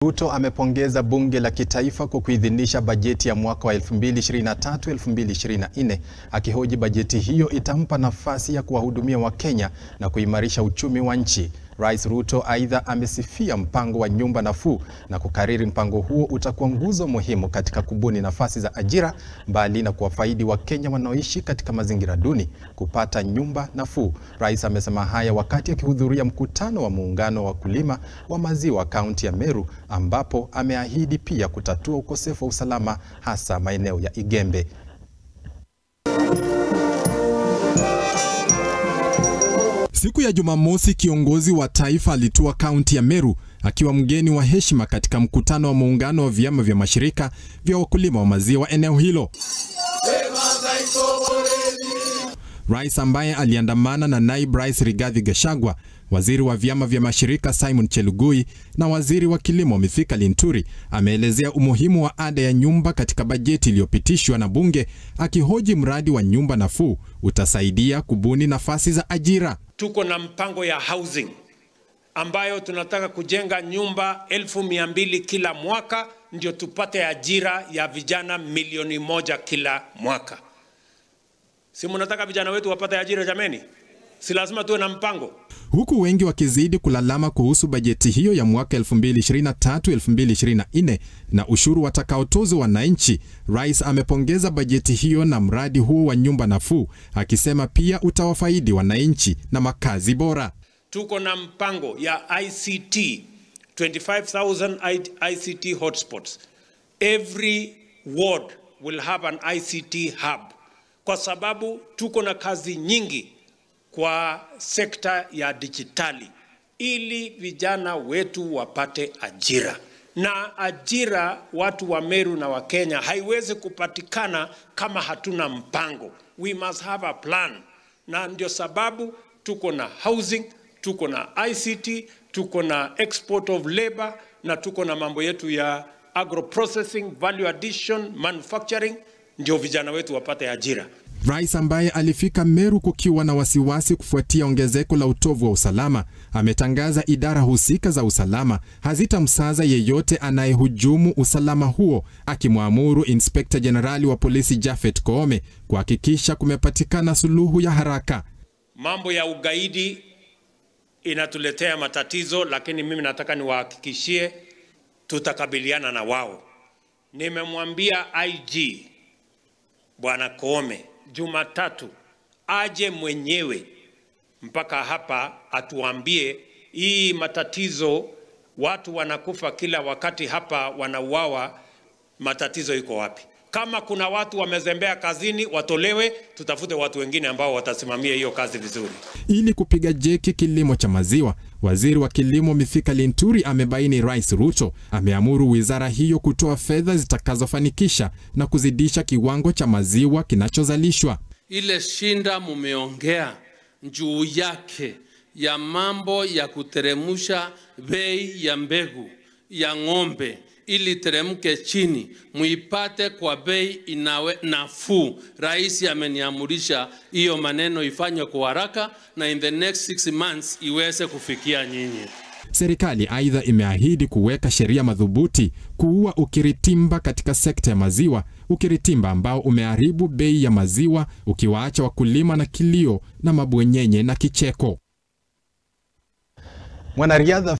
Ruto amepongeza bunge la kitaifa kwa kuidhinisha bajeti ya mwaka wa 2023-2024 akihoji bajeti hiyo itampa nafasi ya kuwahudumia Wakenya na kuimarisha uchumi wa nchi. Rais Ruto aidha amesifia mpango wa nyumba nafuu na kukariri mpango huo utakuwa nguzo muhimu katika kubuni nafasi za ajira mbali na kuwafaidi Wakenya wanaoishi katika mazingira duni kupata nyumba nafuu. Rais amesema haya wakati akihudhuria mkutano wa muungano wa wakulima wa maziwa kaunti ya Meru ambapo ameahidi pia kutatua ukosefu wa usalama hasa maeneo ya Igembe. Siku ya Jumamosi, kiongozi wa taifa alitua kaunti ya Meru akiwa mgeni wa heshima katika mkutano wa muungano wa vyama vya mashirika vya wakulima wa maziwa eneo hilo. Rais ambaye aliandamana na naibu rais Rigathi Gachagua, waziri wa vyama vya mashirika Simon Chelugui na waziri wa kilimo Mithika Linturi ameelezea umuhimu wa ada ya nyumba katika bajeti iliyopitishwa na bunge, akihoji mradi wa nyumba nafuu utasaidia kubuni nafasi za ajira. Tuko na mpango ya housing ambayo tunataka kujenga nyumba elfu mia mbili kila mwaka ndio tupate ajira ya vijana milioni moja kila mwaka. Si mnataka vijana wetu wapate ajira jameni? Si lazima tuwe na mpango. Huku wengi wakizidi kulalama kuhusu bajeti hiyo ya mwaka 2023-2024 na ushuru watakaotozwa wananchi, rais amepongeza bajeti hiyo na mradi huo wa nyumba nafuu, akisema pia utawafaidi wananchi na makazi bora. Tuko na mpango ya ICT 25,000 ICT hotspots. Every ward will have an ICT hub, kwa sababu tuko na kazi nyingi kwa sekta ya dijitali ili vijana wetu wapate ajira. Na ajira watu wa Meru na wa Kenya haiwezi kupatikana kama hatuna mpango. We must have a plan, na ndio sababu tuko na housing, tuko na ICT, tuko na export of labor na tuko na mambo yetu ya agro processing, value addition, manufacturing, ndio vijana wetu wapate ajira. Rais ambaye alifika Meru kukiwa na wasiwasi kufuatia ongezeko la utovu wa usalama, ametangaza idara husika za usalama hazitamsaza yeyote anayehujumu usalama huo, akimwamuru Inspekta Jenerali wa polisi Japhet Koome kuhakikisha kumepatikana suluhu ya haraka. Mambo ya ugaidi inatuletea matatizo, lakini mimi nataka niwahakikishie tutakabiliana na wao. Nimemwambia IG Bwana Koome Jumatatu aje mwenyewe mpaka hapa atuambie hii matatizo, watu wanakufa kila wakati hapa, wanauawa, matatizo iko wapi? Kama kuna watu wamezembea kazini, watolewe, tutafute watu wengine ambao watasimamia hiyo kazi vizuri. Ili kupiga jeki kilimo cha maziwa, waziri wa kilimo Mithika Linturi amebaini Rais Ruto ameamuru wizara hiyo kutoa fedha zitakazofanikisha na kuzidisha kiwango cha maziwa kinachozalishwa. Ile shinda mumeongea juu yake ya mambo ya kuteremusha bei ya mbegu ya ng'ombe ili teremke chini, muipate kwa bei inawe nafuu. Rais ameniamurisha hiyo maneno ifanywe kwa haraka na in the next six months iweze kufikia nyinyi. Serikali aidha imeahidi kuweka sheria madhubuti kuua ukiritimba katika sekta ya maziwa, ukiritimba ambao umeharibu bei ya maziwa ukiwaacha wakulima na kilio na mabwenyenye na kicheko. Mwanariadha